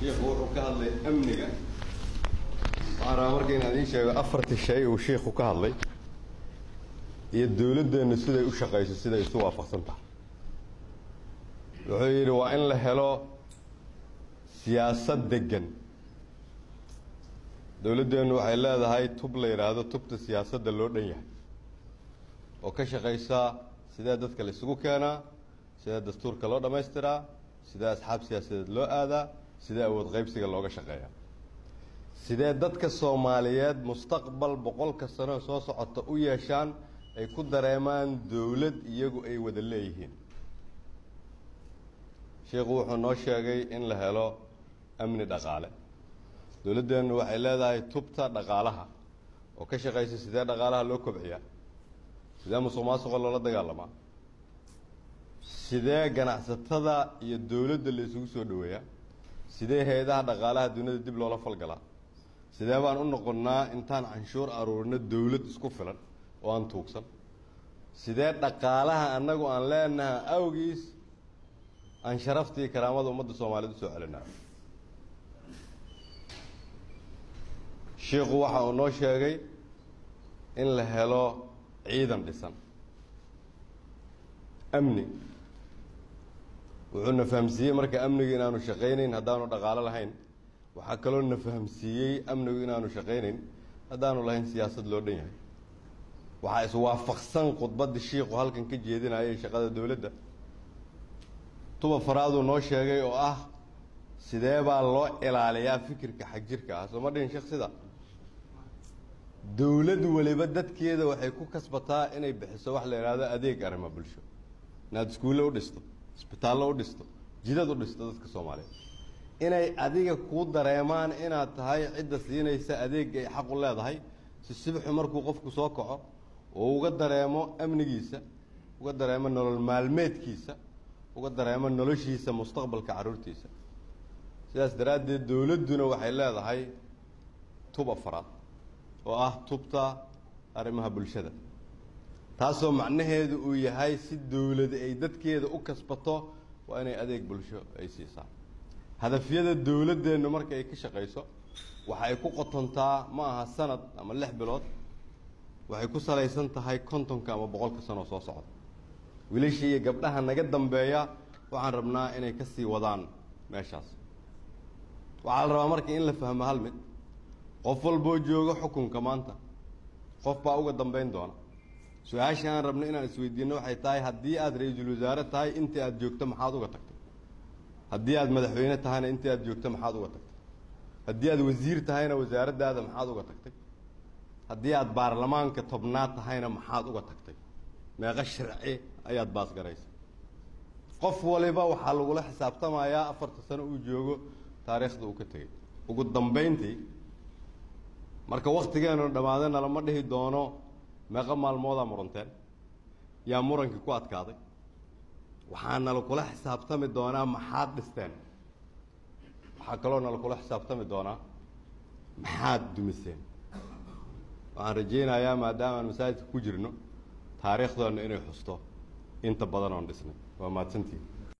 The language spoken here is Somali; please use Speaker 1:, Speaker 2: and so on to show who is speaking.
Speaker 1: shiikhu wuxuu ka hadlay amniga waxaan rabaa marka inaan idiin sheego afartii shay uu shiikhu ka hadlay iyo dowladdeennu siday u shaqayso siday isu waafaqsan tahay wuxuu yidhi waa in la helo siyaasad deggan dowladdeennu waxay leedahay tub la yidhaahdo tubta siyaasadda loo dhan yahay oo ka shaqaysa sidee dadka la isugu keenaa sidee dastuurka loo dhammaystiraa sidee asxaab siyaasadeed loo aadaa sidee awood qaybsiga looga shaqeeyaa sidee dadka soomaaliyeed mustaqbal boqolka sano soo socota u yeeshaan ay ku dareemaan dowlad iyagu ay wada leeyihiin sheikhu wuxuu noo sheegay in la helo amni dhaqaale dowladdeennu waxay leedahay tubta dhaqaalaha oo ka shaqaysa sidee dhaqaalaha loo kobciyaa sidee musuq maasuqa loola dagaalamaa sidee ganacsatada iyo dowladda la isugu soo dhoweeyaa sidee hay-adaha dhaqaalaha duniyada dib loola falgalaa sidee baan u noqonnaa intaan canshuur aruurino dowlad isku filan oo aan tuugsan sidee dhaqaalaha annagu aan leenaha awgiis aan sharaftii karaamada ummadda soomaaliyeed usoo celinaa shiikhu waxa uu noo sheegay in la helo ciidan dhisan amni wuxuu na fahamsiiyey marka amnigu inaanu shaqaynayn haddaanu dhaqaalo lahayn waxaa kaloo na fahamsiiyey amnigu inaanu shaqaynayn haddaanu lahayn siyaasad loo dhan yahay waxaa iswaafaqsan khudbaddii shiikhu halkan ka jeedinayay shaqada dowladda tuba faraaduu noo sheegay oo ah sidee baa loo ilaaliyaa fikirka xagjirka ah soo ma dhihin sheekh sida dowlad waliba dadkeeda waxay ku kasbataa inay bixiso wax la yidhaahdo adeeg arrimo bulsho inaad iskuulle u dhisto isbitaallo u dhisto jidad u dhisto dadka soomaaliyeed inay adiga kuu dareemaan inaad tahay cidda siinaysa adeeg ay xaq u leedahay si sibxu markuu qofku soo kaco oo uga dareemo amnigiisa uga dareemo nolol maalmeedkiisa uga dareemo noloshiisa mustaqbalka carruurtiisa sidaas daraaddeed dowladduna waxay leedahay tub afaraad oo ah tubta arrimaha bulshada taasoo macnaheedu uu yahay si dowlada ay dadkeeda u kasbato waa inay adeeg bulsho ay siisaa hadafyada dowladdeennu marka ay ka shaqayso waxa ay ku qotontaa ma aha sanad ama lix bilood waxay ku salaysan tahay kontonka ama boqolka sanoo soo socda wiilashii iyo gabdhaha naga dambeeya waxaan rabnaa inay ka sii wadaan meeshaas waxaa la rabaa marka in la fahmo hal mid qof walboo jooga xukunka maanta qof baa uga dambayn doona su-aasha aan rabno inaan isweydiino waxay tahay haddii aad ra-iisul wasaare tahay intii aad joogto maxaad uga tagtay haddii aad madaxweyne tahayna intii aad joogto maxaad uga tagtay haddii aad wasiir tahayna wasaaraddaada maxaad uga tagtay haddii aad baarlamaanka tobnaad tahayna maxaad uga tagtay meeqo sharci ayaad baasgaraysa qof waliba waxaa lagula xisaabtamayaa afarta sano uu joogo taariikhda uu ka tegey ugu dambayntii marka waktigeenu dhammaadana lama dhihi doono meeqo maalmoodaa muranteen yaa murankii ku adkaaday waxaa nalakula xisaabtami doonaa maxaad dhisteen waxaa kaloo nalakula xisaabtami doonaa maxaad dumiseen waxaan rajaynayaa maadaama aan masaajidka ku jirno taariikhdoona inay xusto inta badan oon dhisnay waa mahadsantiin